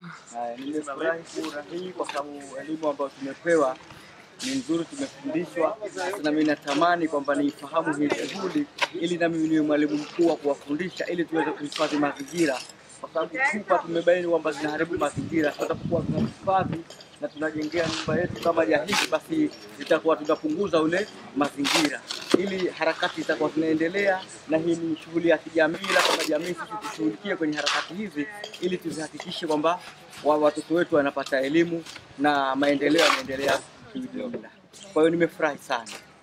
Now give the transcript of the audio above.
Haya, nimefurahi kura hii kwa sababu elimu ambayo tumepewa ni nzuri, tumefundishwa. Sasa na mimi natamani kwamba niifahamu hii shughuli ili na mimi niwe mwalimu mkuu wa kuwafundisha ili tuweze kuhifadhi mazingira, kwa sababu chupa tumebaini kwamba zinaharibu mazingira. Tutakuwa tunahifadhi na tunajengea nyumba yetu kama ya hivi, basi itakuwa tunapunguza ule mazingira, ili harakati zitakuwa zinaendelea, na hii ni shughuli ya kijamii, na kama jamii sisi tushughulikie kwenye harakati hizi ili tuzihakikishe kwamba wa- watoto wetu wanapata elimu na maendeleo yanaendelea kiujumla. Kwa hiyo nimefurahi sana.